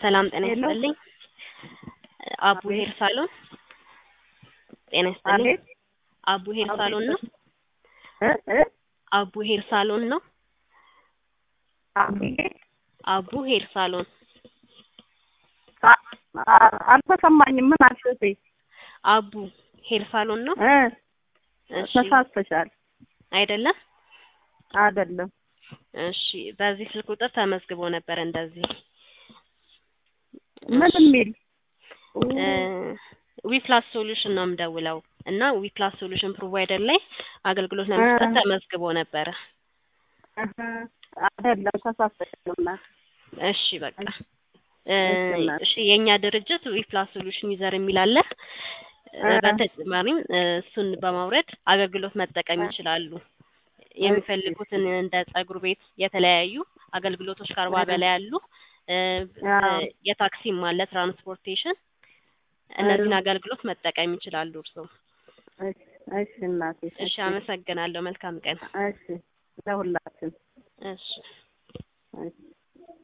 ሰላም ጤና ሄሎ። ይስጥልኝ። አቡ አቤት። ሄር ሳሎን ጤና ይስጥልኝ። አቤት አቡ ሄር ሳሎን ነው። እ እ አቡ ሄር ሳሎን ነው። አቤት አቡ ሄር ሳሎን አ- አ- አልተሰማኝም። ምን አልሽ እህቴ? አቡ ሄር ሳሎን ነው። እ እሺ ተሳስተሻል። አይደለም። አይደለም እሺ በዚህ ስልክ ቁጥር ተመዝግቦ ነበር እንደዚህ ምን የሚል ዊፕላስ ሶሉሽን ነው የምደውለው እና ዊፕላስ ሶሉሽን ፕሮቫይደር ላይ አገልግሎት ለመስጠት እ። ተመዝግቦ ነበረ። እህ፣ አይደለም ተሳስተሻል። እናት እሺ በቃ እ፣ እሺ እናት። እሺ የእኛ ድርጅት ዊፕላስ ሶሉሽን ዩዘር የሚል አለ። እ፣ እ። በተጨማሪም እ፣ እሱን በማውረድ አገልግሎት መጠቀም እ። ይችላሉ። የሚፈልጉትን እንደ ጸጉር ቤት የተለያዩ አገልግሎቶች ከአርባ እ። በላይ አሉ። እ፣ አዎ። እ፣ የታክሲም አለ ትራንስፖርቴሽን። እነዚህን አገልግሎት መጠቀም ይችላሉ እርስዎ። እሺ እሺ እናቴ እሺ አመሰግናለሁ። መልካም ቀን። እሺ ለሁላችን እሺ እሺ